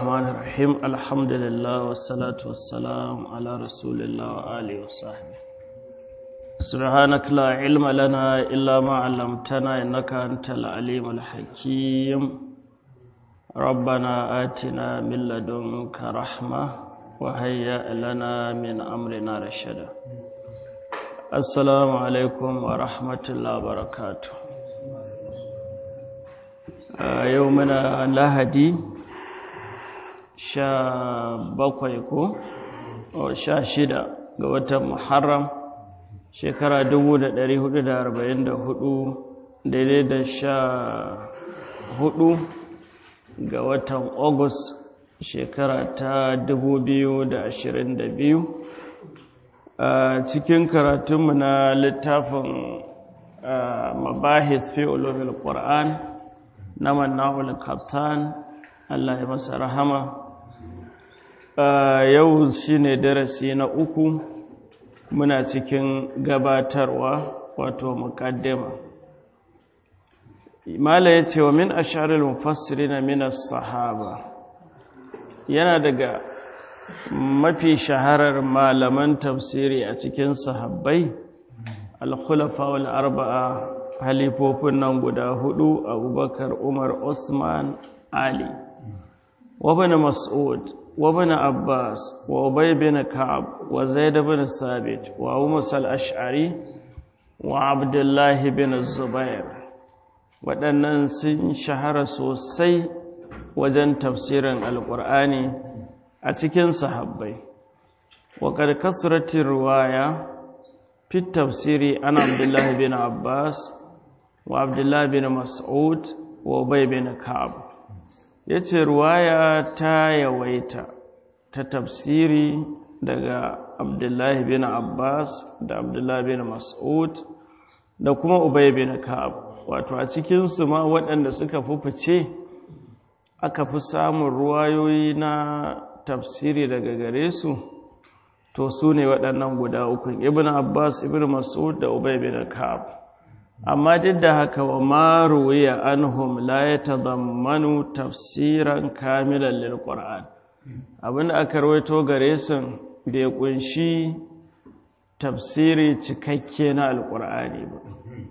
الرحمن الرحيم الحمد لله والصلاة والسلام على رسول الله وآله وصحبه سبحانك لا علم لنا إلا ما علمتنا إنك أنت العليم الحكيم ربنا آتنا من لدنك رحمة وهيئ لنا من أمرنا رشدا السلام عليكم ورحمة الله وبركاته يومنا لهدي sha bakwai ko sha shida ga watan muharram shekara dubu da dari hudu da arba'in da hudu daidai da sha hudu ga watan agus shekara ta dubu biyu da ashirin da biyu a cikin karatunmu na littafin mabahis fi ulumul qur'an na manna'ul kaptan Allah ya masa rahama yau shi ne darasi na uku muna cikin gabatarwa wato mukaddima mala ya ce wa min asharil mufassiri na minas sahaba yana daga mafi shaharar malaman tafsiri a cikin sahabbai al-khulafa wal arba'a halifofin nan guda hudu abubakar umar usman ali وابن مسعود وابن عباس وأبي بن كعب وزيد بن ثابت وأبو موسى الأشعري وعبد الله بن الزبير waɗannan sun shahara sosai wajen tafsirin alƙur'ani a cikin sahabbai waƙar kasratin ruwaya fi tafsiri an abdullahi bin abbas wa abdullahi bin mas'ud wa ubay bin ka'ab ya ce ruwaya ta yawaita ta tafsiri daga abdullahi bin abbas da abdullahi bin mas'ud da kuma ubay bin ka'ab wato a cikinsu ma waɗanda suka fi fice aka fi samun ruwayoyi na tafsiri daga gare su to su ne waɗannan guda uku ibn abbas ibn mas'ud da ubay bin ka'ab amma duk da haka wa maruwiya anhum la ya tazammanu tafsiran kamilan lil qur'an abinda aka rawaito gare su bai kunshi tafsiri cikakke na alqur'ani ba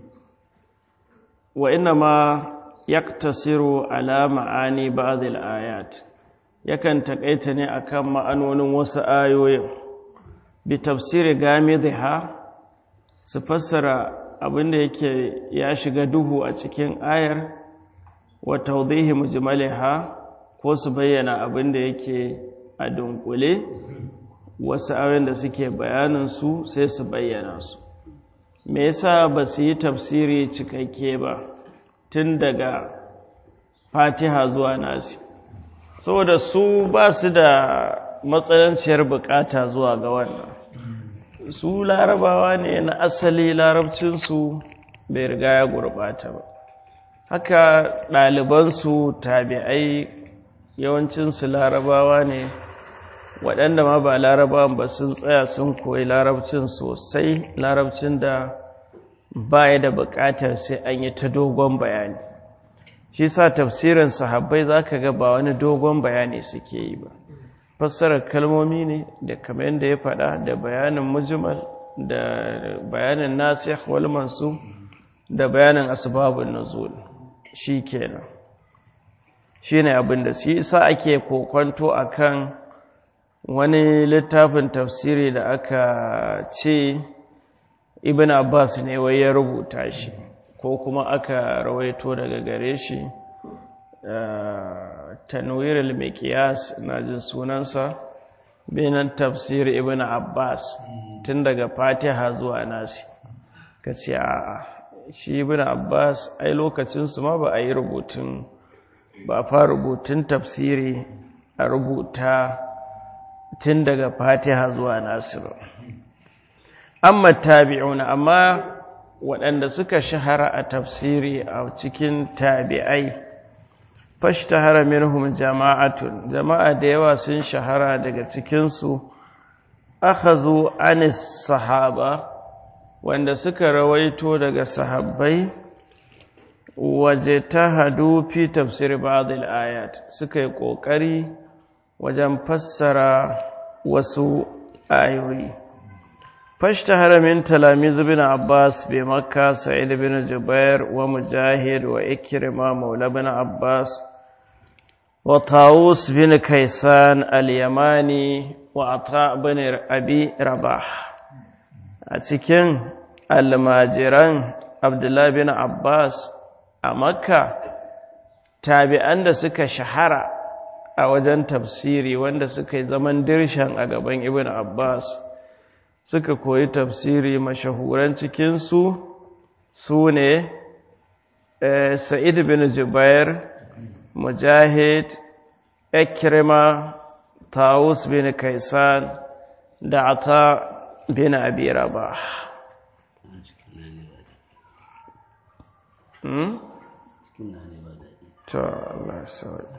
wa inna ma yaktasiru ala ma'ani ba'd ayat yakan takaita ne akan ma'anonin wasu ayoyin bi tafsiri gamidha su fassara abinda yake ya shiga duhu a cikin ayar wa tawdihi mujmalaha ko su bayyana abinda yake a dunkule wasu ayoyin da suke bayanin su sai su bayyana su me yasa ba su yi tafsiri cikakke ba tun daga fatiha zuwa nasi saboda su ba su da matsalanciyar bukata zuwa ga wannan su larabawa ne na asali larabcinsu bai riga ya gurbata ba haka ɗalibansu tabi'ai yawancinsu larabawa ne waɗanda ma ba larabawan ba sun tsaya sun koyi larabcin sosai larabcin da baya da buƙatar sai an yi ta dogon bayani shi sa tafsirin sahabbai za ka ga ba wani dogon bayani suke yi ba fassarar kalmomi ne da kamar yadda ya faɗa da bayanin mujmal da bayanin nasikh wal mansub da bayanin asbabun nuzul shikenan shine abin da shi isa ake kokonto akan wani littafin tafsiri da aka ce ibn abbas ne wai ya rubuta shi ko kuma aka rawaito daga gare shi tanwir al-miqyas na jin sunansa binan tafsir ibn abbas tun daga fatiha zuwa nasi kace a'a shi ibn abbas ai lokacin su ma ba a yi rubutun ba fa rubutun tafsiri a rubuta tun daga fatiha zuwa nasi ba amma tabi'una amma waɗanda suka shahara a tafsiri a cikin tabi'ai fashtahara minhum jama'atun jama'a da yawa sun shahara daga cikinsu akhazu anis sahaba wanda suka rawaito daga sahabbai waje ta hadu fi tafsir ba'dil ayat suka yi ƙoƙari wajen fassara wasu ayoyi fashtahara min talamiz bin abbas bi makka sa'id bin jubair wa mujahid wa ikrima maula bin abbas wa tawus bin kaisan al-yamani wa ata bin abi rabah a cikin almajiran abdullahi bin abbas a makka tabi'an da suka shahara a wajen tafsiri wanda suka yi zaman dirshan a gaban ibn abbas suka koyi tafsiri mashahuran cikinsu su ne sa'id bin jubair mujahid ikrima tawus bin kaisan da ata bin abi rabah to Allah sauya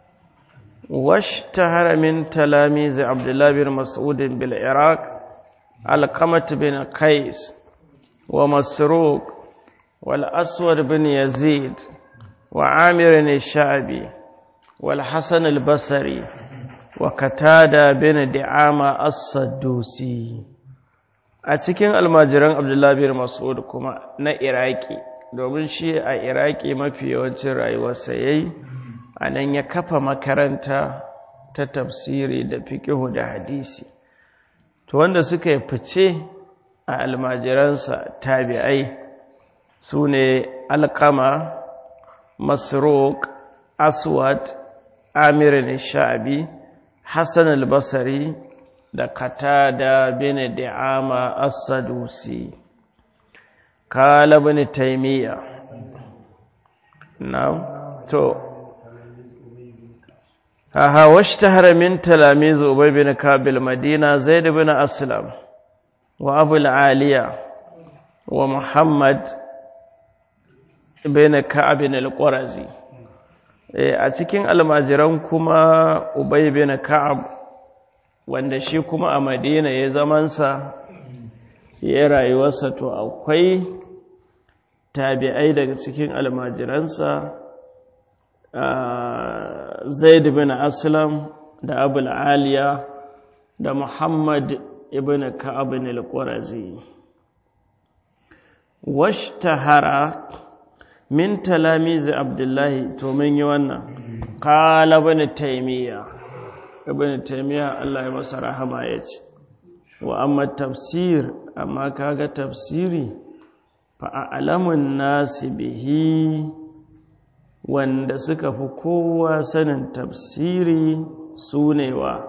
واشتهر من تلاميذ عبد الله بن مسعود بالعراق القمة بن قيس ومسروق والأسود بن يزيد وعامر الشعبي والحسن البصري وكتادة بن دعامة الصدوسي أتكين المجران عبد الله بن مسعود كما نا إراكي domin shi a iraki mafi yawancin rayuwarsa ya yi a nan ya kafa makaranta ta tafsiri da fiƙihu da hadisi to wanda suka yi fice a almajiransa tabi'ai su ne alkama masrok aswad amirin sha'abi hassan albasari da kata da bin da'ama as-sadusi kala bin taimiyya na to aha washtahara min talamiz ubay bin kabil madina zaid bin aslam wa abu aliya wa muhammad bin ka'ab bin al-qurazi a cikin almajiran kuma ubay bin ka'ab wanda shi kuma a madina ya zamansa ya rayuwarsa to akwai tabi'ai daga cikin almajiransa zaid bin aslam da abul aliya da muhammad ibn ka'ab al-qurazi washtahara min talamiz abdullahi to mun yi wannan qala ibn taymiya ibn taymiya Allah ya masa rahama yace wa amma tafsir amma kaga tafsiri fa a'lamun nasi bihi wanda suka fi kowa sanin tafsiri su ne wa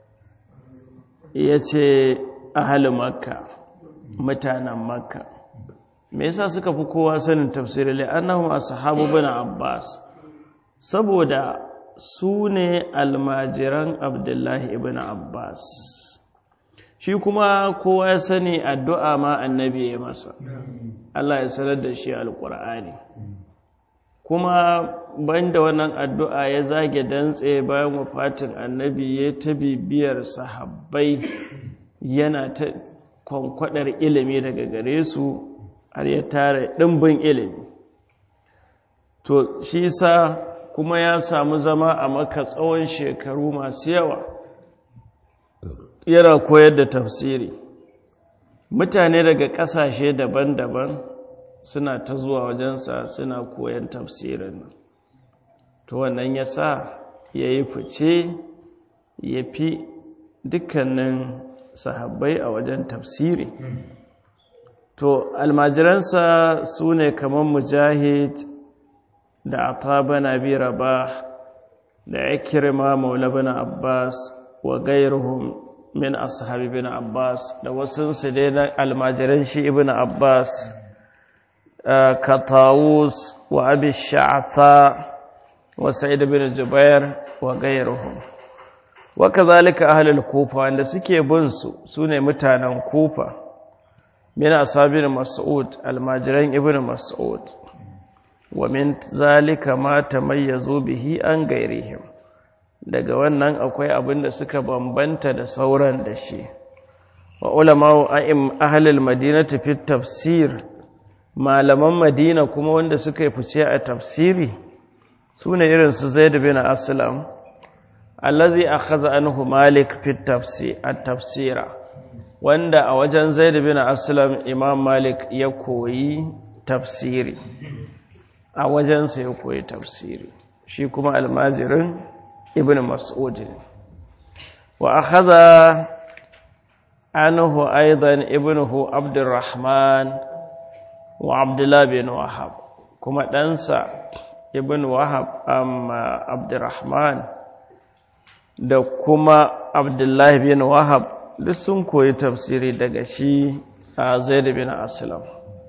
ya ce ahalin makka mutanen makka me yasa suka fi kowa sanin tafsiri la'annahu ashabu bin abbas saboda su ne almajiran abdullahi ibn abbas shi kuma kowa ya sani addu'a ma annabi ya masa Allah ya sanar da shi alƙur'ani kuma banda wannan addu'a ya zage dantse bayan wafatin annabi ya ta bibiyar sahabbai yana ta kwankwadar ilimi daga gare su har ya tara ɗimbin ilimi to shi sa kuma ya samu zama a maka tsawon shekaru masu yawa yana koyar da tafsiri mutane daga ƙasashe daban-daban suna ta zuwa wajensa suna koyan tafsirin nan to wannan ya sa ya yi fice ya fi dukkanin sahabbai a wajen tafsiri to almajiransa su ne kamar mujahid da atabana bi rabah da ikirma maula bin abbas wa gairuhum min ashabi bin abbas da wasunsu dai na almajiran shi ibn abbas كطاووس وأبي الشعثاء وسعيد بن الزبير وغيرهم وكذلك أهل الكوفة عند سكي بنسو سنة متانا كوفة من أصحاب مسعود الماجرين ابن مسعود ومن ذلك ما تميزوا به عن غيرهم daga wannan akwai abin da suka bambanta da sauran da shi wa ulama a'im ahlul madinati fi tafsir malaman madina kuma wanda suka yi fice a tafsiri su ne irinsu zaid bin aslam allazi akhadha anhu malik fi tafsir at-tafsira wanda a wajen zaid bin aslam imam malik ya koyi tafsiri a wajensa ya koyi tafsiri shi kuma almajirin ibn mas'ud wa akhadha anhu aidan ibnuhu abdurrahman wa abdullah bin wahab kuma ɗansa ibn wahab amma abdurrahman da kuma abdullah bin wahab duk sun koyi tafsiri daga shi a zaid bin aslam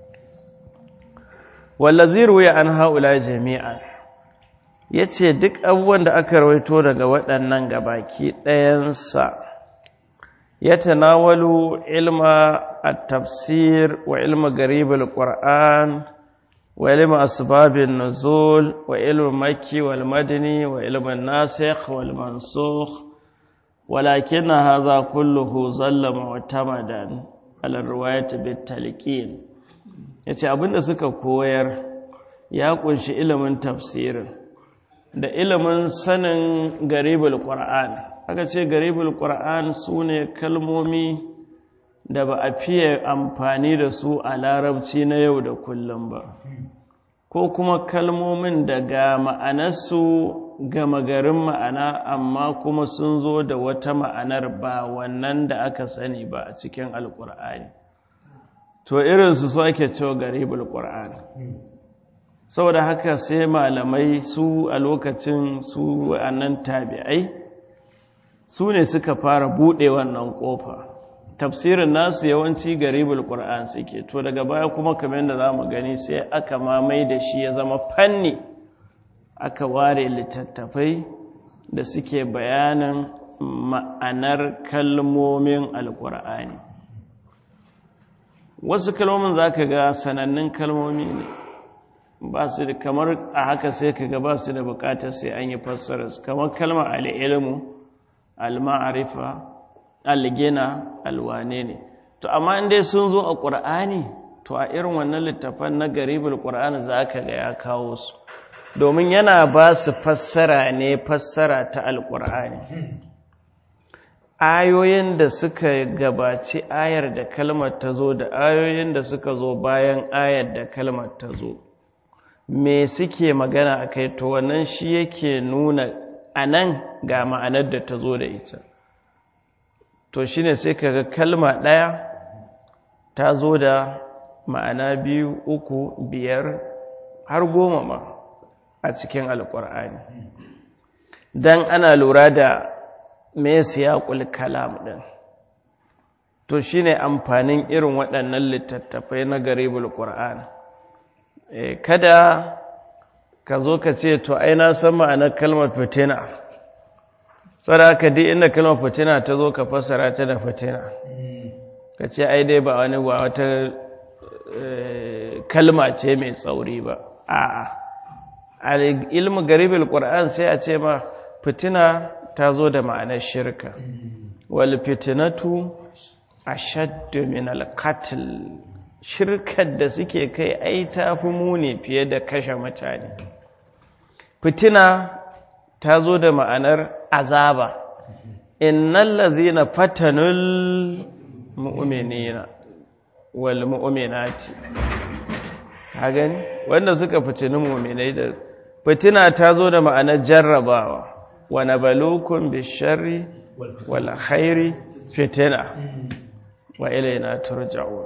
wallazi ruwaya an haula jami'an yace duk abubuwan da aka rawaito daga waɗannan gabaki ɗayansa ya tanawalu ilma at-tafsir wa ilma garib al-qur'an wa ilma asbab an-nuzul wa ilma makki wal madani wa ilma an-nasikh wal mansukh ولكن هذا كله ظل معتمدا على الرواية بالتلقين yace abinda suka koyar ya kunshi ilimin tafsirin da ilimin sanin garibul qur'an aka ce garibul qur'an sune kalmomi da ba a fiye amfani da su a larabci na yau da kullum ba ko kuma kalmomin daga ma'anarsu gama garin ma'ana amma kuma sun zo da wata ma'anar ba wannan da aka sani ba a cikin alkur'ani to irinsu su ake cewa garibul qur'an saboda haka sai malamai su a lokacin su wa'annan tabi'ai su ne suka fara buɗe wannan ƙofa tafsirin nasu yawanci garibul qur'an suke to daga baya kuma kamar da za mu gani sai aka mamai da shi ya zama fanni aka ware littattafai da suke bayanin ma'anar kalmomin alkur'ani wasu kalmomin za ka ga sanannun kalmomi ne ba su da kamar a haka sai ka ga ba su da bukatar sai an yi fassararsu kamar kalmar al'ilmu al-ma'arifa al-gina alwane ne to amma inda sun zo a ƙur'ani to a irin wannan littafan na garibul ƙur'ani za ka ga ya kawo su domin yana ba su fassara ne fassara ta alƙur'ani ayoyin da suka gabaci ayar da kalmar ta zo da ayoyin da suka zo bayan ayar da kalmar ta zo me suke magana a kai to wannan shi yake nuna a nan ga ma'anar da ta zo da ita to shi ne sai kaga kalma ɗaya ta zo da ma'ana biyu uku biyar har goma ma a cikin alƙur'ani don ana lura da me siyaƙul kalam ɗin to shi ne amfanin irin waɗannan littattafai na garibul ƙur'an kada ka zo ka ce to ai na san ma'anar kalmar fitina tsara ka di inda kalmar fitina ta zo ka fassara ta da fitina ka ce ai dai ba wani ba wata kalma ce mai tsauri ba a'a ilmu garibul qur'an sai a ce ma fitina ta zo da ma'anar shirka wal fitinatu ashaddu min al qatl shirkar da suke kai ai ta fi muni fiye da kashe mutane fitina ta zo da ma'anar azaba innal ladzina fatanul mu'minina wal mu'minati ka gani wanda suka fitini mu'minai da fitina ta zo da ma'anar jarrabawa wa nabalukum bisharri wal khairi fitina wa ilayna turja'un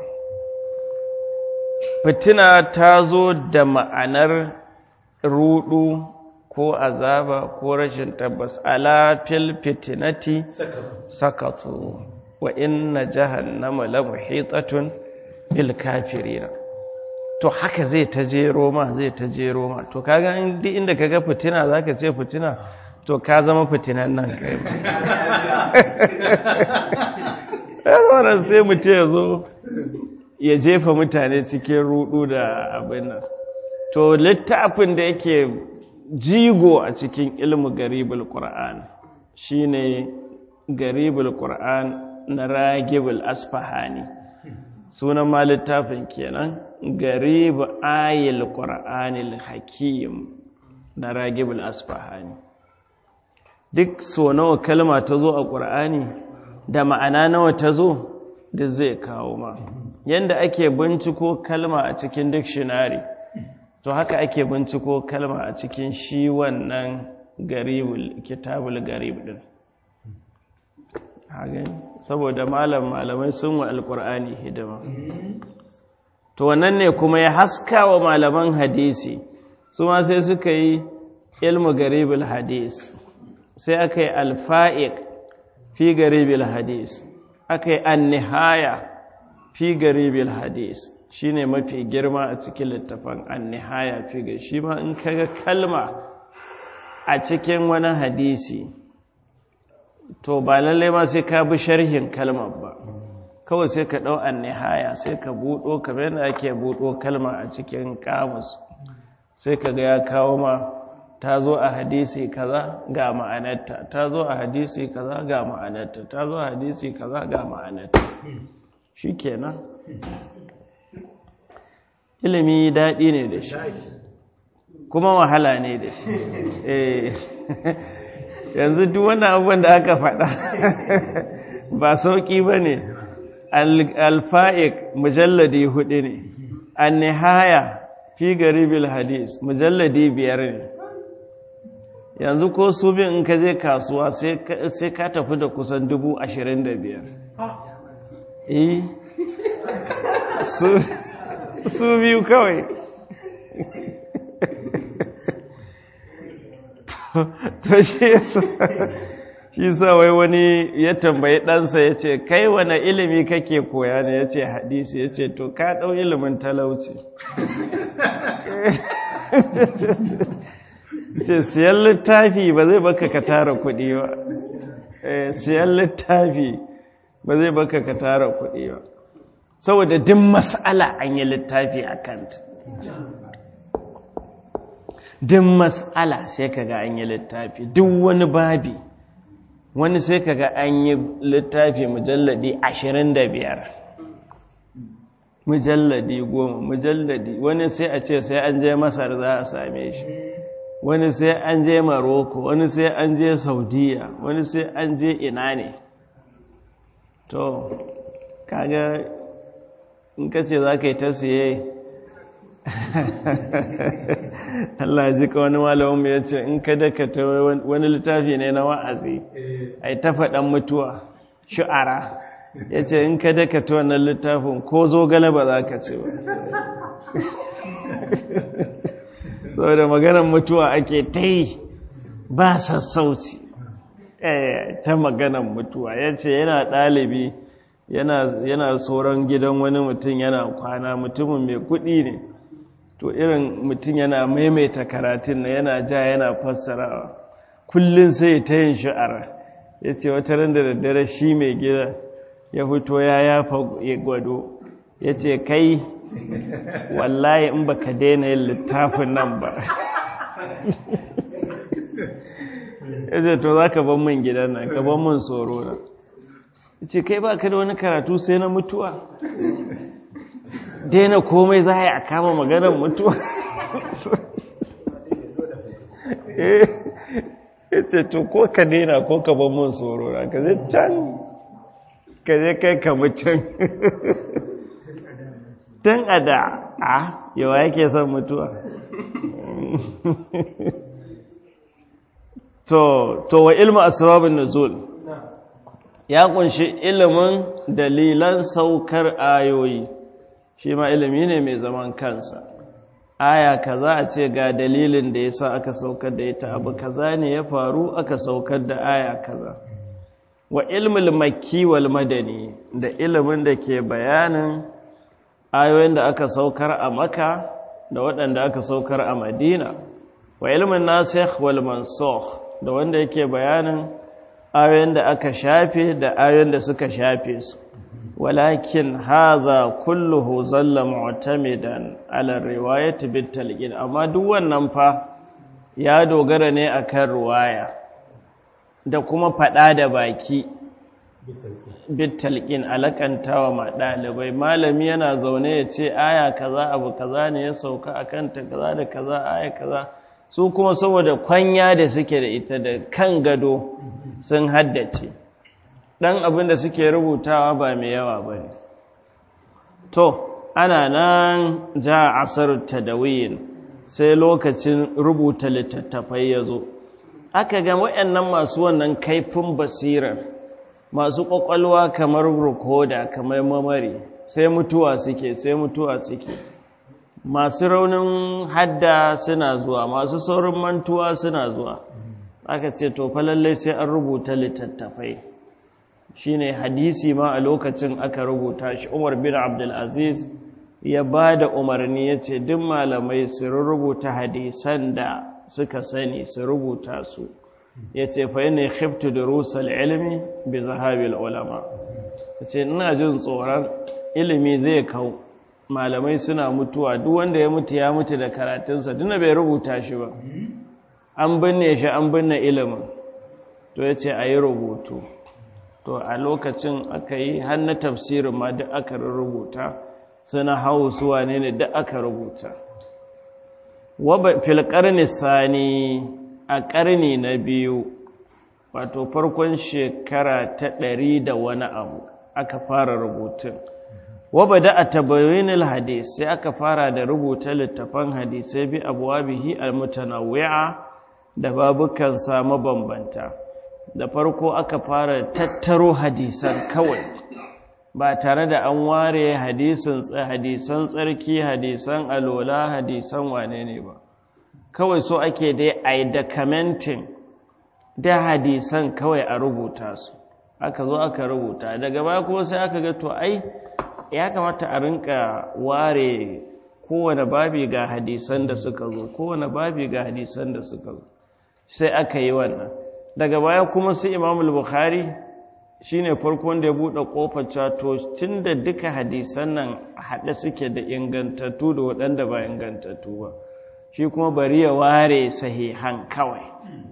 fitina ta zo da ma'anar rudu ko azaba ko rashin tabbas ala fil fitinati sakatu wa inna jahannama la muhitatun bil kafirin to haka zai ta jero ma zai ta jero ma to kaga duk inda kaga fitina zaka ce fitina to ka zama fitinan nan kai ba sai mu ce zo ya jefa mutane cikin rudu da abin nan to littafin da yake jigo a cikin ilmu garibul qur'an shine garibul qur'an na ragibul asfahani sunan ma littafin kenan garib ayil qur'anil hakim na ragibul asfahani duk so nawa kalma ta zo a ƙur'ani da ma'ana nawa ta zo duk zai kawo ma yanda ake binciko kalma a cikin dictionary to haka ake binciko kalma a cikin shi wannan garibul kitabul garib din saboda malam malamai sun wa alkur'ani hidima to wannan ne kuma ya haska wa malaman hadisi su ma sai suka yi ilmu garibul hadis sai aka yi alfa'iq fi garibul hadis aka yi annihaya fi garibul hadis shi ne mafi girma a cikin littafin annihaya fi ga shi ma in kaga kalma a cikin wani hadisi to ba lallai ma sai ka bi sharhin kalmar ba kawai sai ka ɗau annihaya sai ka buɗo kamar yadda ake buɗo kalma a cikin kamus sai ka ga ya kawo ma ta zo a hadisi kaza ga ma'anarta ta zo a hadisi kaza ga ma'anarta ta zo a hadisi kaza ga ma'anarta shi kenan ilimi daɗi ne da shi kuma wahala ne da shi yanzu duk wannan abubuwan da aka faɗa ba sauƙi ba ne alfa'ik mujalladi hudu ne an nihaya fi garibil hadis mujalladi biyar ne yanzu ko su bin in ka je kasuwa sai ka tafi da kusan dubu ashirin da biyar eh su biyu kawai to shi shi sa wai wani ya tambayi ɗansa ya ce kai wane ilimi kake koya ne ya ce hadisi ya ce to ka ɗau ilimin talauci ce siyan littafi ba zai baka ka tara kuɗi ba siyan littafi ba zai baka ka tara kuɗi ba saboda duk mas'ala an yi littafi a kanta duk mas'ala sai kaga an yi littafi duk wani babi wani sai kaga an yi littafi mujalladi ashirin da biyar mujalladi goma mujalladi wani sai a ce sai an je masar za a same shi wani sai an je maroko wani sai an je saudiya wani sai an je ina ne to kaga in ka ce za ka yi ta siye Allah ji ka wani malamin ya ce in ka dakata wani littafi ne na wa'azi a yi ta faɗan mutuwa shu'ara ya ce in ka dakata wannan littafin ko zo gane ba za ka ce ba saboda maganar mutuwa ake ta yi ba sassauci ta maganar mutuwa ya ce yana ɗalibi yana tsoron gidan wani mutum yana kwana mutumin mai kuɗi ne to irin mutum yana maimaita karatun na yana ja yana fassarawa kullum sai ta yin sha'ara ya ce wata ran da daddare shi mai gida ya fito ya yafa gwado ya ce kai wallahi in baka daina yin littafin nan ba ya ce to za ka ban min gidan nan ka ban min tsoro na ce kai ba ka da wani karatu sai na mutuwa daina komai za a yi a kama maganar mutuwa ya ce to ko ka daina ko ka ban mun tsoro na ka zai can ka zai kai ka mutum tun a da a yawa yake son mutuwa to wa ilmu asrabin nuzul ya kunshi ilimin dalilan saukar ayoyi shi ma ilimi ne mai zaman kansa aya kaza a ce ga dalilin da yasa aka saukar da ita abu kaza ne ya faru aka saukar da aya kaza wa ilmul makki wal madani da ilimin da ke bayanin ayoyin da aka saukar a maka da waɗanda aka saukar a madina wa ilmin nasikh wal mansukh da wanda yake bayanin ayoyin da aka shafe da ayoyin da suka shafe su walakin haza kulluhu zalla mu'tamidan ala riwayati bit talqin amma duk wannan fa ya dogara ne akan riwaya da kuma fada da baki bit talqin alakantawa ma dalibai malami yana zaune ya ce aya kaza abu kaza ne ya sauka akan ta kaza da kaza aya kaza su kuma saboda kwanya da suke da ita da kan gado sun haddace ɗan abin da suke rubutawa ba mai yawa ba ne to ana nan ja asar tadawiyin sai lokacin rubuta littattafai ya zo aka ga waɗannan masu wannan kaifin basirar masu ƙwaƙwalwa kamar rukoda kamar mamari sai mutuwa suke sai mutuwa suke masu raunin hadda suna zuwa masu saurin mantuwa suna zuwa aka ce to fa lallai sai an rubuta littattafai shine hadisi ma a lokacin aka rubuta shi Umar bin Abdul Aziz ya ba da umarni ya ce duk malamai su rubuta hadisan da suka sani su rubuta su ya ce fa yana khiftu durusal ilmi bi zahabil ulama ya ce ina jin tsoron ilimi zai kau malamai suna mutuwa duk wanda ya mutu ya mutu da karatunsa duna bai rubuta shi ba an binne shi an binne ilimin to ya ce a yi rubutu to a lokacin aka yi har na tafsirin ma duk aka rubuta suna hau suwa ne ne duk aka rubuta fil ƙarni sani a ƙarni na biyu wato farkon shekara ta ɗari da wani abu aka fara rubutun waba da a tabayinil hadis sai aka fara da rubuta littafan hadisai bi abuwa bihi almutanawwi'a da babukansa mabambanta da farko aka fara tattaro hadisan kawai ba tare da an ware hadisan hadisan tsarki hadisan alola hadisan wane ne ba kawai so ake dai a yi documenting da hadisan kawai a rubuta su aka zo aka rubuta daga baya kuma sai aka ga to ai ya kamata a rinka ware kowane babi ga hadisan da suka zo kowane babi ga hadisan da suka zo sai aka yi wannan daga baya kuma su imamul bukhari shine farkon da ya buɗe ƙofar cato tun da duka hadisan nan haɗe suke da ingantattu da waɗanda ba ingantattu ba shi kuma bari ya ware sahihan kawai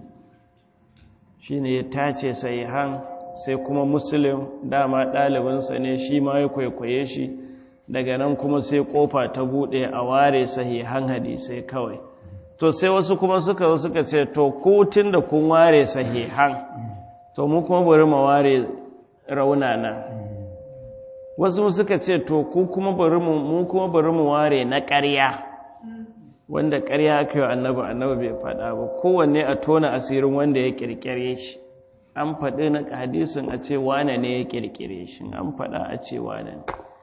shine ya tace sahihan sai kuma muslim dama ɗalibinsa ne shi ma ya kwaikwaye shi daga nan kuma sai ƙofa ta buɗe a ware sahihan hadisai kawai to sai wasu kuma suka suka ce to ko tun da kun ware sahihan to mu kuma bari mu ware raunana wasu suka ce to ku kuma bari mu mu kuma bari mu ware na ƙarya wanda ƙarya aka yi annabi annabi bai faɗa ba kowanne a tona asirin wanda ya ƙirƙire shi an faɗi na hadisin a ce wane ne ya ƙirƙire shi an faɗa a ce wane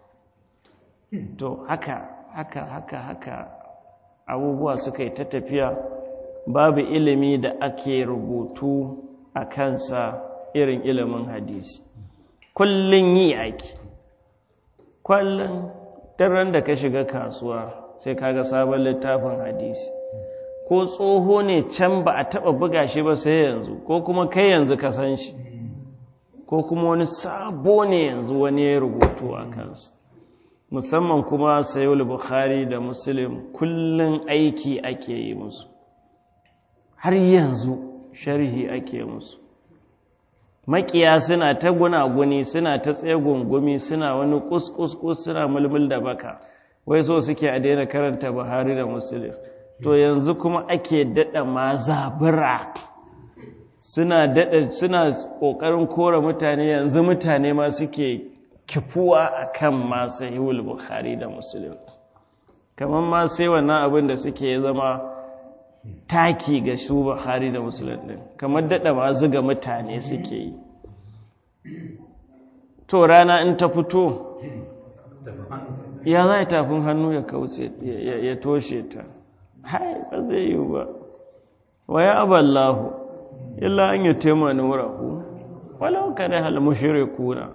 to haka haka haka haka abubuwa suka yi ta tafiya babu ilimi da ake rubutu a kansa irin ilimin hadisi kullum yi ake kullum daren da ka shiga kasuwa sai kaga sabon littafin hadisi ko tsoho ne can ba a taba buga shi ba sai yanzu ko kuma kai yanzu ka san shi ko kuma wani sabo ne yanzu wani ya rubutu a kansa musamman kuma sayul bukhari da muslim kullum aiki ake yi musu har yanzu sharhi ake musu makiya suna ta gunaguni suna ta tsaye gungumi suna wani kuskus suna mulmul da baka wai so suke a daina karanta buhari da muslim to yanzu kuma ake daɗa mazabura suna daɗa suna ƙoƙarin kora mutane yanzu mutane ma suke kifuwa a kan masu hiwul buhari da muslim kamar ma sai wannan abin da suke zama taki ga su buhari da muslim ɗin kamar daɗa ma zuga mutane suke yi to rana in ta fito ya za tafin hannu ya kauce ya toshe ta hai ba zai yi ba wa ya aballahu illa an yi tema nurahu walau kada hal mushrikuna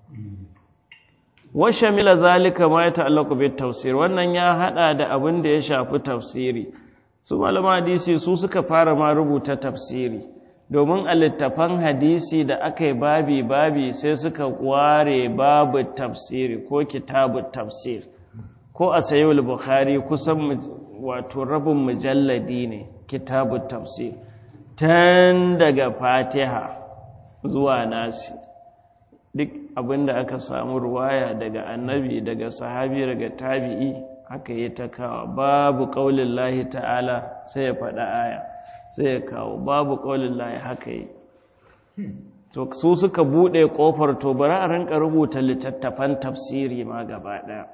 wa shamila zalika ma ya ta'allaqu bit tafsir wannan ya hada da abin da ya shafi tafsiri su malama hadisi su suka fara ma rubuta tafsiri domin a littafan hadisi da aka yi babi babi sai suka ware babu tafsiri ko kitabu tafsir ko a sayi bukhari kusan wato rabin mujalladi ne kitabu tafsir tun daga fatiha zuwa nasi duk abinda aka samu ruwaya daga annabi daga sahabi daga tabi'i haka yi ta kawo babu ƙaunin lahi ta'ala sai ya faɗa aya sai ya kawo babu ƙaunin lahi haka yi to su suka buɗe ƙofar to bari a rinka rubuta littattafan tafsiri ma gaba ɗaya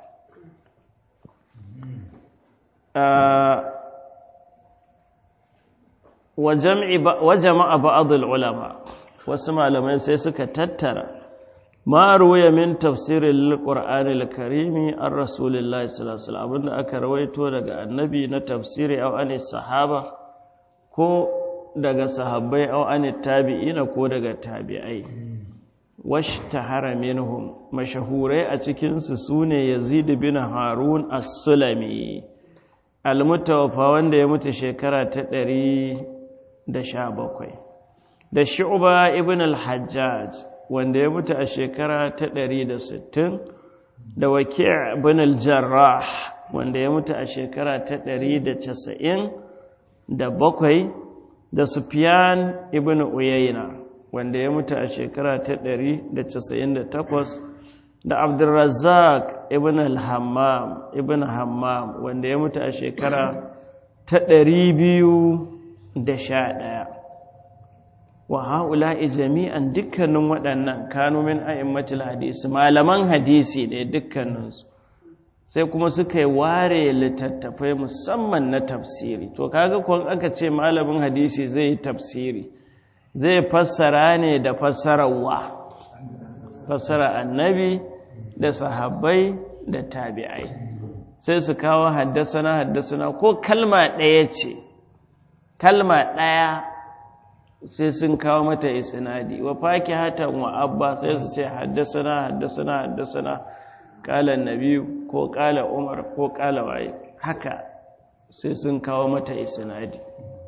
wa jama'a ba'adul ulama wasu malamai sai suka tattara ma ruwaya min tafsirin qur'ani al-karimi an rasulillahi sallallahu alaihi wasallam abinda aka rawaito daga annabi na tafsiri aw an sahaba ko daga sahabbai aw an tabi'ina ko daga tabi'ai washtahara minhum mashahurai a cikin su sune yazid bin harun as-sulami al-mutawaffa wanda ya mutu shekara ta ɗari. da sha bakwai da shu'ba ibn al-hajjaj wanda ya mutu a shekara ta ɗari da sittin da waki' ibn al-jarrah wanda ya mutu a shekara ta ɗari da casa'in da bakwai da sufyan ibn uyayna wanda ya mutu a shekara ta ɗari da casa'in da takwas da abdulrazzaq ibn al-hammam ibn hammam wanda ya mutu a shekara ta ɗari biyu da sha ɗaya wa ha'ula'i jami'an dukkanin waɗannan kanumin a'immatul hadisi malaman hadisi ne dukkaninsu sai kuma suka yi ware littattafai musamman na tafsiri to kaga kwan aka ce malamin hadisi zai yi tafsiri zai fassara ne da fassararwa fassara annabi da sahabbai da tabi'ai sai su kawo haddasana haddasana ko kalma ɗaya ce kalma ɗaya sai sun kawo mata isnadi wa faki hatan wa abba sai su ce haddasana haddasana haddasana kala nabi ko kala umar ko kala waye haka sai sun kawo mata isnadi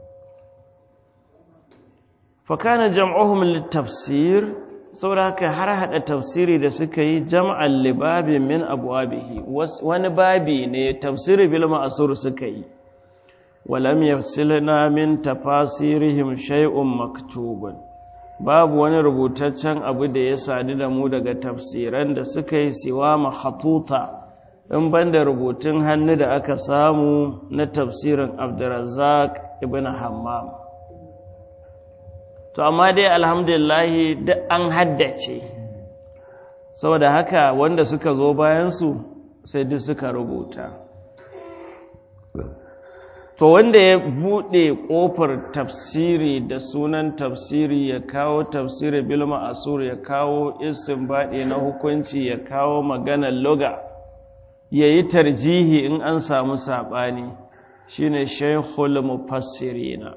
fa kana jam'uhum litafsir saboda haka har hada tafsiri da suka yi jam'an libabin min abwabihi wani babi ne tafsiri bil ma'sur suka yi ولم يفصلنا من تفاسيرهم شيء مكتوب babu wani rubutaccen abu da ya sadu da mu daga tafsiran da suka yi siwa mahatuta in banda rubutun hannu da aka samu na tafsirin Abdurrazzaq ibn Hammam to amma dai alhamdulillah duk an haddace saboda haka wanda suka zo bayan su sai duk suka rubuta to wanda ya buɗe ƙofar tafsiri da sunan tafsiri ya kawo tafsiri bilma asur ya kawo istinbadi na hukunci ya kawo maganar loga ya yi tarjihi in an samu saɓani shine shaikhul mufassirina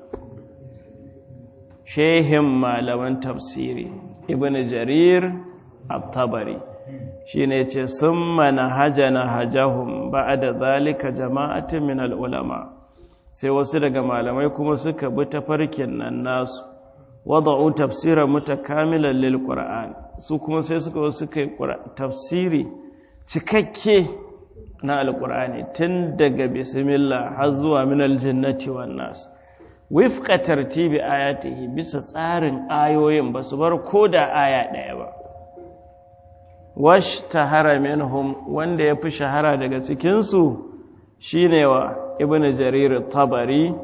shehin malaman tafsiri ibn jarir at-tabari shine ce summa nahajana hajahum ba'da zalika jama'atin min al-ulama sai wasu daga malamai kuma suka bi tafarkin nan nasu wada'u tafsiran mutakamilan lil qur'an su kuma sai suka suka yi tafsiri cikakke na alqur'ani tun daga bismillah har zuwa min aljannati wan nas wifqa tartibi ayatihi bisa tsarin ayoyin ba su bar koda aya daya ba wash tahara minhum wanda yafi shahara daga cikin su shine wa ibn jarir tabari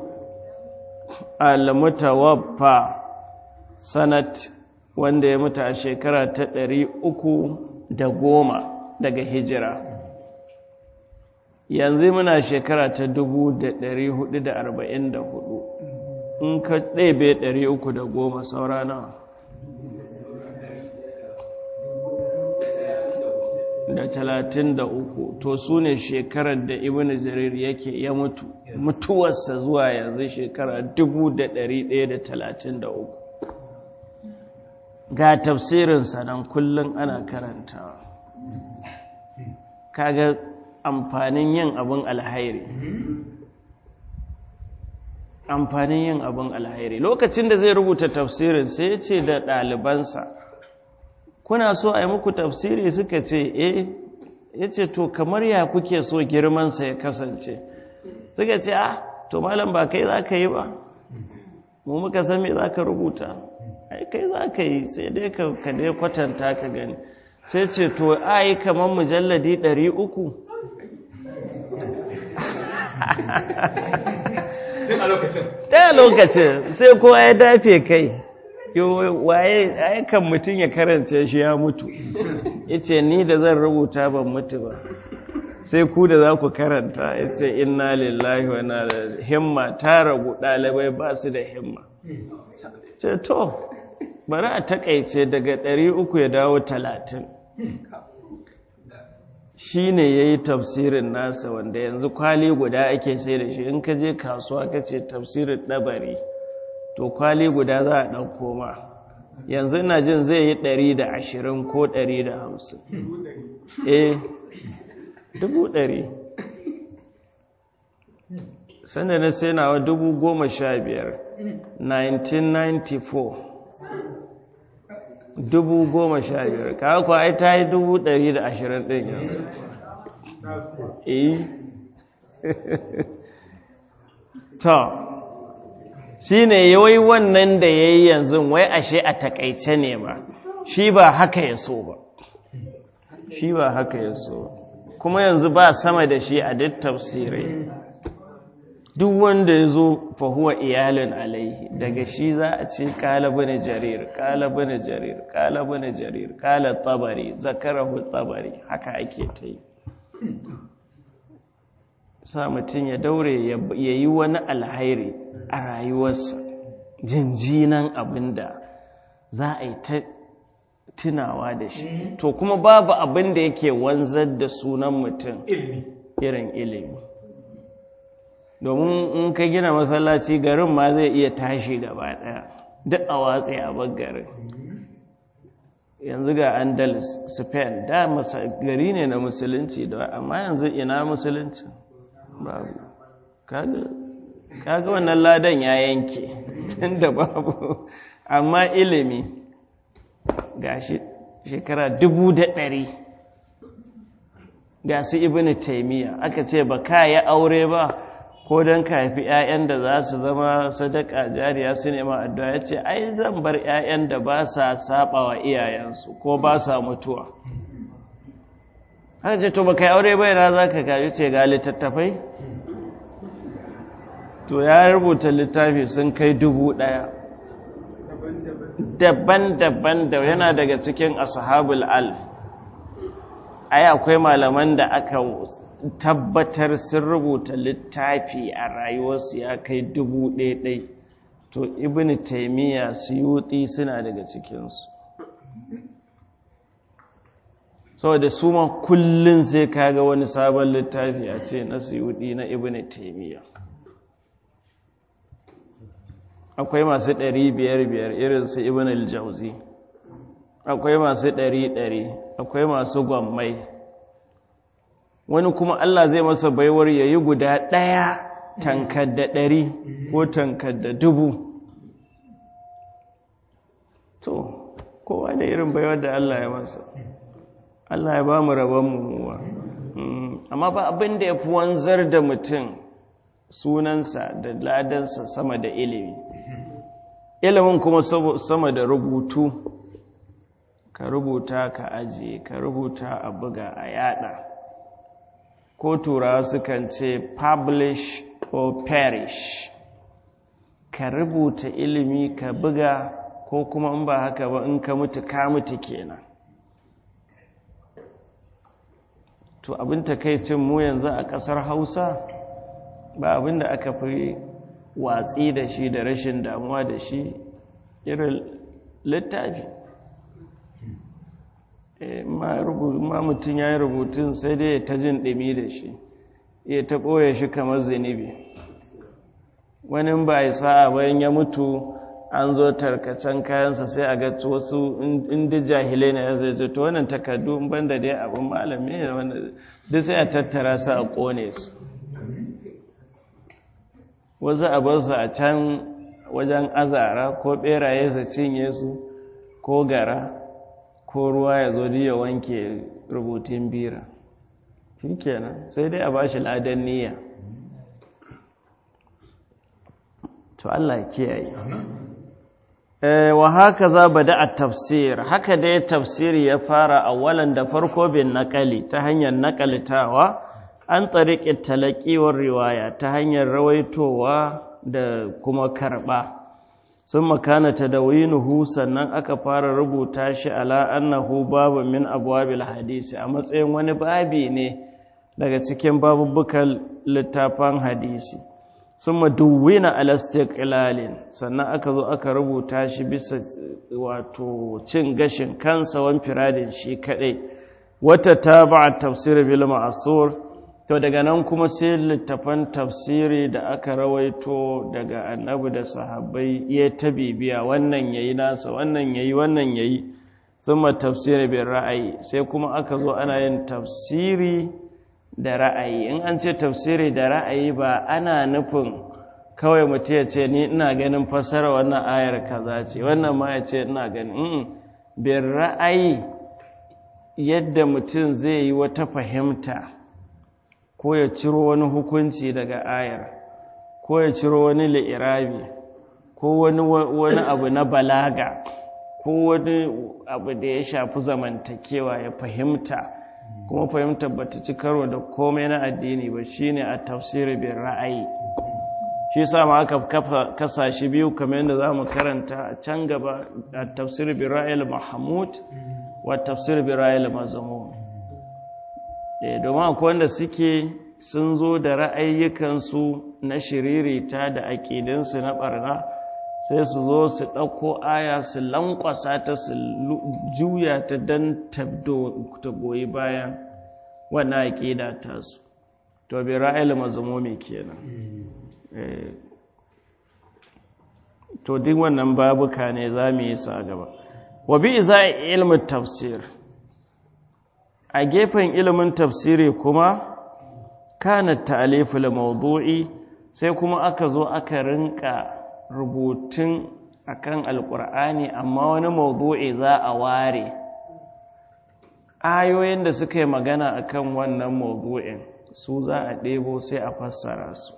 al-mutawaffa sanat wanda ya mutu a shekara ta ɗari uku da goma daga hijira yanzu muna shekara ta dubu da ɗari hudu da arba'in da hudu in ka ɗebe ɗari uku da goma saurana da talatin da uku to su ne shekarar da ibn jarir yake ya mutu mutuwarsa zuwa yanzu shekara dubu da ɗari ɗaya da talatin da uku ga tafsirinsa nan kullum ana karantawa kaga amfanin yin abin alhairi amfanin yin abin alhairi lokacin da zai rubuta tafsirin sai ya ce da ɗalibansa kuna so a yi muku tafsiri suka ce eh ya ce to kamar ya kuke so girmansa ya kasance suka ce ah to malam ba kai za ka yi ba mu muka san me za ka rubuta ai kai za ka yi sai dai ka dai kwatanta ka gani sai ce to a yi kamar mujalladi ɗari uku tun a lokacin ta lokacin sai kowa ya dafe kai waye aikan mutum ya karance shi ya mutu yace ni da zan rubuta ban mutu ba sai ku da za ku karanta yace inna lillahi wa inna ilaihi himma ta ragu ɗalibai ba su da himma ce to bari a takaice daga 300 ya dawo 30 shi ne ya yi tafsirin nasa wanda yanzu kwali guda ake sai da shi in ka je kasuwa ka ce tafsirin ɗabari to kwali guda za a ɗauko ma yanzu ina jin zai yi ɗari da ashirin ko ɗari da hamsin eh dubu ɗari sanda na sai nawa dubu goma sha biyar 1994 dubu goma sha biyar kawo kuwa ai ta yi dubu ɗari da ashirin ɗin yanzu eh ta shi ne yawai wannan da ya yi yanzu wai ashe a takaice ne ba shi ba haka ya so ba shi ba haka ya so kuma yanzu ba sama da shi a duk tafsirai duk wanda ya zo fahuwa iyalin alaihi daga shi za a ce kala bane jarir kala bane jarir kala bane jarir kala tabari zakarahu tabari haka ake ta yi sa mutum ya daure ya yi wani alhairi a rayuwarsa jinjinan abin da za a yi ta tunawa da shi to kuma babu abin da yake wanzar da sunan mutum irin ilimi domin in ka gina masallaci garin ma zai iya tashi gaba daya duk a watsi a garin yanzu ga andalus spain da gari ne na musulunci da amma yanzu ina musulunci babu kaga wannan ladan ya yanke tunda babu amma ilimi ga shekara dubu da ɗari ga su ibini taimiyya aka ce ba ka yi aure ba ko don ka haifi 'ya'yan da za su zama sadaka jariya su nema addu'a ya ce ai zan bar 'ya'yan da ba sa saba wa iyayensu ko ba sa mutuwa haka ce to ba kai aure bai na za ka kaji ce ga littattafai to ya rubuta littafi sun kai dubu ɗaya daban-daban da yana daga cikin ashabul al ai akwai malaman da aka tabbatar sun rubuta littafi a rayuwarsu ya kai dubu ɗaiɗai to ibn taimiyya suyuti suna daga cikinsu saboda su ma kullum sai kaga wani sabon littafi a ce na suyuti na ibn taimiyya akwai masu ɗari biyar biyar irinsu ibn al-jauzi akwai masu ɗari ɗari akwai masu gwammai wani kuma Allah zai masa baiwar ya yi guda ɗaya tankar da ɗari ko tankar da dubu to kowa da irin baiwar da Allah ya masa Allah ya ba mu rabon mummuwa amma ba abin da ya fi wanzar da mutum sunansa da ladansa sama da ilimi ilimin kuma sama da rubutu ka rubuta ka ajiye ka rubuta a buga a yada ko turawa sukan ce publish or perish ka rubuta ilimi ka buga ko kuma in ba haka ba in ka mutu ka mutu kenan to abin takaicin mu yanzu a ƙasar hausa ba abin da aka fi watsi da shi da rashin damuwa da shi irin littafi ma mutum ya yi rubutun sai dai ta jin ɗumi da shi ya ta ɓoye shi kamar zunubi wani ba ya sa'a bayan ya mutu an zo tarkacen kayansa sai a ga wasu inda jahilai na ya zai zai to wannan takardu banda dai abin malami ne wanda duk sai a tattara su a ƙone su wasu abarsu a can wajen azara ko ɓeraye su cinye su ko gara ko ruwa ya zo ya wanke rubutun bira shi kenan sai dai a ba shi ladan niyya to Allah kiyaye wa haka za bada a tafsir haka dai tafsiri ya fara awalan da farko bin naƙali ta hanyar naƙalitawa an tsariƙe talaƙiwar riwaya ta hanyar rawaitowa da kuma karɓa sun makana ta da winuhu sannan aka fara rubuta shi ala annahu babu min abuwabil hadisi a matsayin wani babi ne daga cikin babubukan littafan hadisi sun maduwina alastiqilalin sannan aka zo aka rubuta shi bisa wato cin gashin kansa wan firadin shi kadai wata ta ba tafsir bil ma'asur to daga nan kuma sai littafan tafsiri da aka rawaito daga annabi da sahabbai ya ta bibiya wannan yayi nasa wannan yayi wannan yayi summa tafsiri bil ra'ayi sai kuma aka zo ana yin tafsiri da ra'ayi in an ce tafsiri da ra'ayi ba ana nufin kawai mutum ya ce ni ina ganin fasara wannan ayar kaza ce wannan ma ya ce ina ganin bin ra'ayi yadda mutum zai yi wata fahimta ko ya ciro wani hukunci daga ayar ko ya ciro wani li'irabi ko wani wani abu na balaga ko wani abu da ya shafi zamantakewa ya fahimta kuma fahimtar ba ta ci karo da komai na addini ba shine a tafsiri bin ra'ayi shi sa ma aka kasa shi biyu kamar yadda za mu karanta a can gaba a tafsiri bin ra'ayi mahmud wa tafsiri bin ra'ayi mazmum domin akwai wanda suke sun zo da ra'ayyukansu na shiririta da aƙidinsu na ɓarna sai su zo su ɗauko aya su lankwasa ta su juya ta don ta goyi bayan wannan aƙida tasu to bi ra'ayil mazmumi kenan to duk wannan babuka ne za mu yi sa gaba wa bi za ilmin tafsir a gefen ilimin tafsiri kuma kana ta'aliful mawdu'i sai kuma aka zo aka rinka rubutun akan alkur'ani amma wani mawdu'i za a ware ayoyin da suka yi magana akan wannan mawdu'in su za a ɗebo sai a fassara su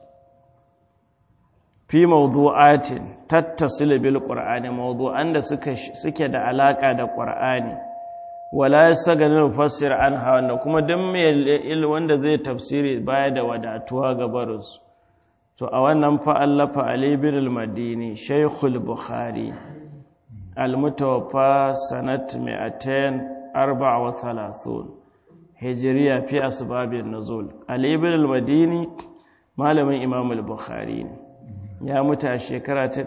fi mawdu'atin tattasilu bil qur'ani mawdu'an da suke da alaka da qur'ani wala yasaganu mufassir anha wanda kuma dan mai wanda zai tafsiri baya da wadatuwa ga barinsu to a wannan fa'allafa Ali bin al-Madini Shaykhul Bukhari al-mutawaffa sanat 234 hijriya fi asbabin nuzul Ali bin al-Madini malamin Imam al-Bukhari ne ya mutu a shekara ta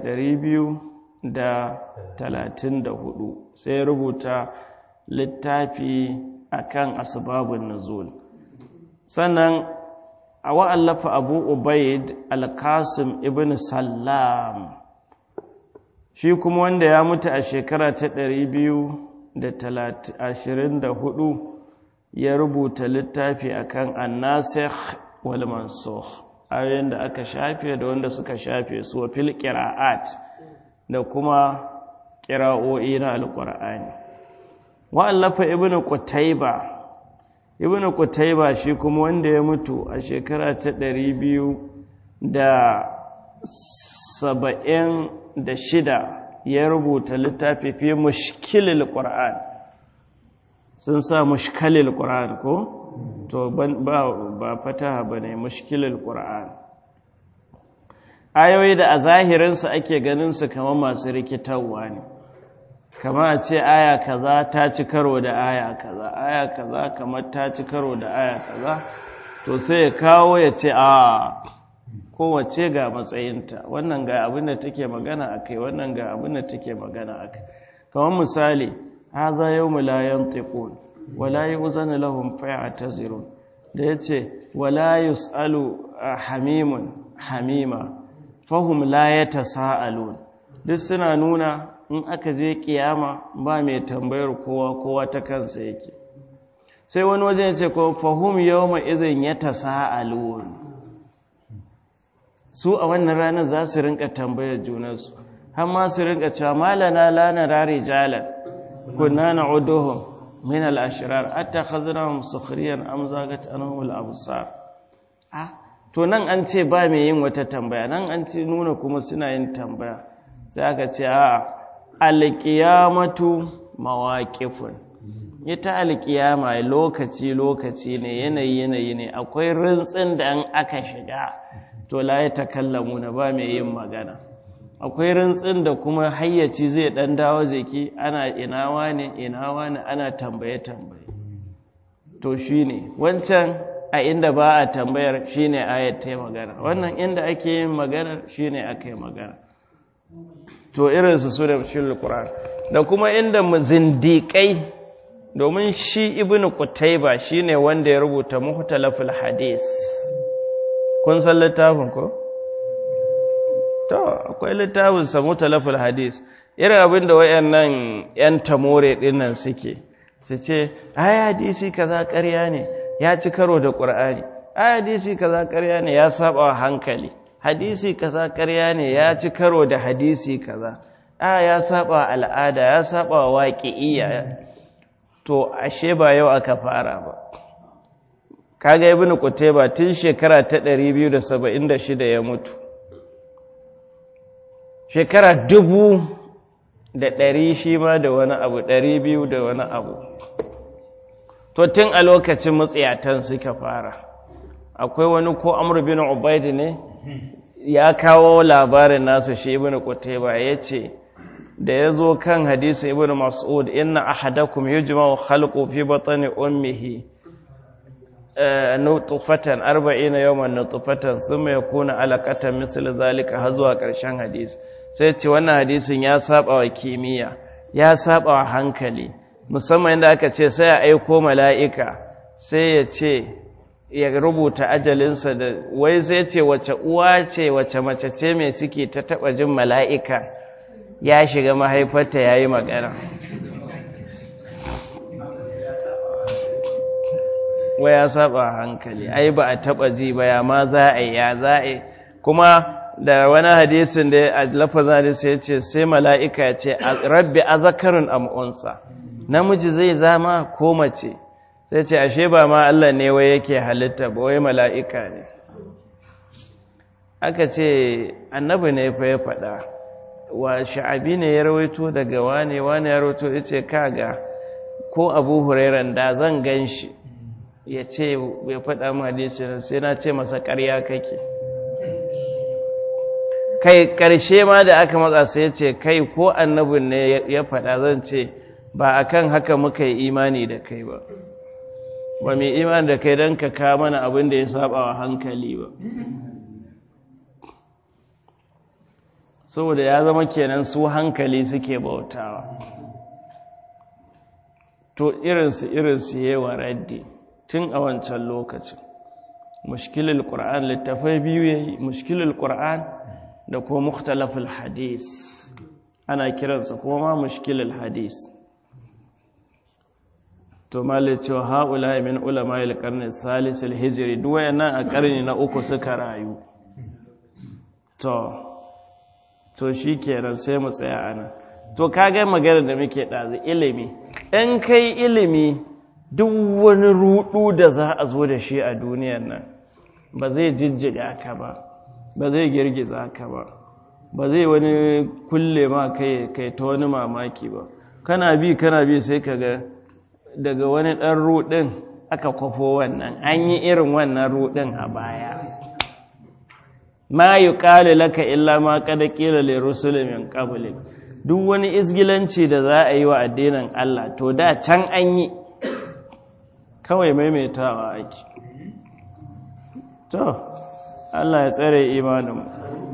234 sai rubuta littafi akan asbabun nuzul sannan a wa'allafa abu ubaid al-qasim ibn sallam shi kuma wanda ya mutu a shekara ta 224 ya rubuta littafi akan annasikh wal mansukh ayoyin da aka shafe da wanda suka shafe su wa fil qira'at da kuma qira'o'i na alqur'ani wa'allafa ibn qutayba ibn Qutayba shi kuma wanda ya mutu a shekara ta ɗari biyu da saba'in da shida ya rubuta littafi fi mushkilil ƙura'an sun sa mushkilil ƙura'an ko? to ba fataha ba ne mushkilil ƙura'an ayoyi da a zahirinsu ake ganinsu kamar masu rikitarwa ne kama a ce aya kaza ta ci karo da aya kaza aya kaza kamar ta ci karo da aya kaza to sai ya kawo ya ce a kowace ga matsayinta wannan ga abin da take magana a kai wannan ga abin da take magana a kai kamar misali haza yau mulayen tekun wala yi uzani lahun faya ta zirun da ya ce wala yus'alu hamimun hamima fahim la ya ta sa'alun duk suna nuna in aka je kiyama ba mai tambayar kowa kowa ta kansa yake sai wani wajen ce ko fahum yawma idhin yatasaalun su a wannan ranar za su rinka tambayar junansu har ma su rinka cewa malana la nara rijalan kunna na'uduhum min al-ashrar attakhadnahum sukhriyan am zagat anhum al-absar ah to nan an ce ba mai yin wata tambaya nan an ce nuna kuma suna yin tambaya sai aka ce a alƙiyamatu mawaƙifun ita alkiyama lokaci lokaci ne yanayi yanayi ne akwai rintsin da an aka shiga to la ya takallamu na ba mai yin magana akwai rintsin da kuma hayyaci zai dan dawo jiki ana inawa ne inawa ne ana tambaye tambaye to shine wancan a inda ba a tambayar shine ayat ta magana wannan inda ake yin magana shine aka yi magana to irinsu su da shi Qur'an da kuma inda zindiƙai domin shi ibnu qutayba shine wanda ya rubuta muhtalaful hadis kun san littafin ko to akwai littafin sa muhtalaful hadis irin abin da wayannan yan tamore dinnan suke su ce ai hadisi kaza ƙarya ne ya ci karo da qur'ani ai hadisi kaza ƙarya ne ya saba hankali hadisi kaza ƙarya ne ya ci karo da hadisi kaza a ya saba al'ada ya saba waƙi'iyya to ashe ba yau aka fara ba kaga ibn qutayba tun shekara ta 276 ya mutu shekara dubu da ɗari shi ma da wani abu ɗari biyu da wani abu to tun a lokacin matsiyatan suka fara akwai wani ko amur bin ubaid ne ya kawo labarin nasu shi ibn qutayba yace da yazo kan hadisi ibn mas'ud inna ahadakum yujma'u khalqu fi batni ummihi nutfatan 40 yawman nutfatan thumma yakuna alaqatan misl zalika har zuwa karshen hadisi sai ce wannan hadisin ya saba wa kimiyya ya saba wa hankali musamman inda aka ce sai ya aiko mala'ika sai ya ce ya rubuta ajalinsa da wai sai ce wace uwa ce wace mace ce mai ciki ta taba jin mala'ika ya shiga mahaifarta ya yi magana wai ya saba hankali ai ba a taba ji ba ya ma za a yi ya za a yi kuma da wani hadisin da a lafazin hadisi ya ce sai mala'ika ya ce rabbi a zakarin amunsa namiji zai zama ko mace sai ce ashe ba ma Allah ne wai yake halitta ba wai mala'ika ne aka ce annabi ne fa ya faɗa wa sha'abi ne ya rawaito daga wane wane ya rawaito ya ce kaga ko abu hurairan da zan gan shi ya ce ya faɗa mu hadisi sai na ce masa ƙarya kake kai ƙarshe ma da aka matsa sai ya ce kai ko annabin ne ya faɗa zan ce ba akan haka muka yi imani da kai ba ba mai iman da kai don ka kawo mana abin da ya saba wa hankali ba saboda ya zama kenan su hankali suke bautawa to irinsu irinsu yi wa raddi tun a wancan lokacin mushkilul ƙura'an littafai biyu ya yi mushkilul ƙura'an da kuma mukhtalaful hadis ana kiransa kuma ma mushkilul hadis to malai cewa haula min ulama al-qarni salis al-hijri duk wayannan a karni na uku suka rayu to to shikenan sai mu tsaya anan to kaga magana da muke dazu ilimi in kai ilimi duk wani rudu da za a zo da shi a duniyar nan ba zai jijjiga ka ba ba zai girgiza ka ba ba zai wani kulle ma kai kai ta wani mamaki ba kana bi kana bi sai ka ga daga wani ɗan ruɗin aka kwafo wannan an yi irin wannan ruɗin a baya ma yi ƙali laka illa ma kada ƙila le rusulumin ƙabulin duk wani isgilanci da za a yi wa addinin Allah to da can an yi kawai maimaitawa ake to Allah ya tsare imaninmu